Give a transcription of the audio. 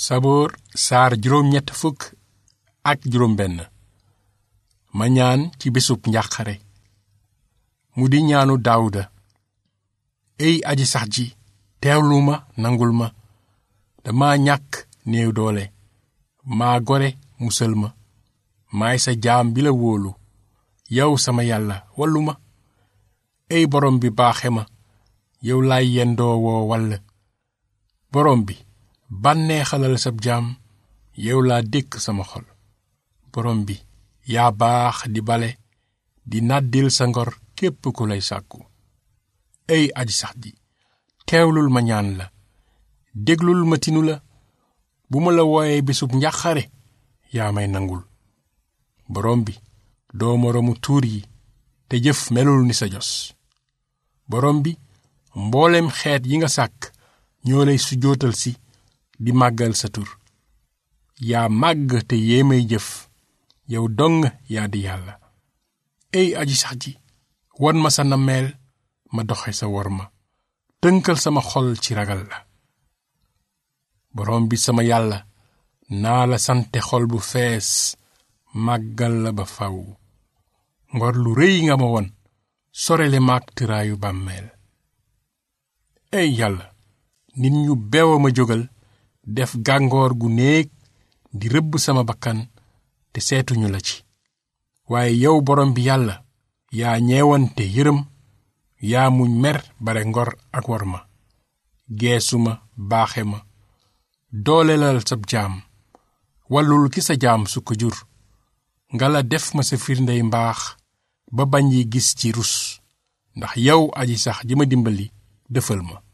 saboor saar juróom ñett fukk ak juróom benn ma ñaan ci bésub njàqare mu di ñaanu daawuda ey aji sax ji teewlu ma nangul ma dama ñàkk néew doole maa gore musal ma maay sa jaam bi la wóolu yow sama yàlla wallu ma ey borom bi baaxe ma yow laay yendoo woo wall borom bi bànneexalal sab jaam yow laa dékk sama xol borom bi yaa baax di bale di nàddil sa ngor képp ku lay sàkku ey aji sax ji teewlul ma ñaan la déglul ma tinu la bu ma la wooyee bisub njàqare yaa may nangul borom bi doo moroomu tuur yi te jëf melul ni sa jos borom bi mboolem xeet yi nga sàkk ñoo lay sujootal si di màggal sa tur yaa màgg te yéemay jëf yow dong yaa di yàlla ey aji sax ji won ma sa nammeel ma doxe sa wor ma tënkal sama xol ci ragal la borom bi sama yàlla naa la sante xol bu fees màggal la ba faw ngor lu rëy nga ma won sorele maag tëraayu bàmmeel ey yàlla nit ñu beew a ma jógal def gàngoor gu néeg di rëbb sama bakkan te seetuñu la ci waaye yow borom bi yàlla yaa ñeewante yërëm yaa muñ mer bare ngor ak war ma geesu ma baaxe ma doolelal sab jaam wallul ki sa jaam su ko jur nga la def ma sa firndey mbaax ba bañ yi gis ci rus ndax yow aji sax ji ma dimbali dëfal ma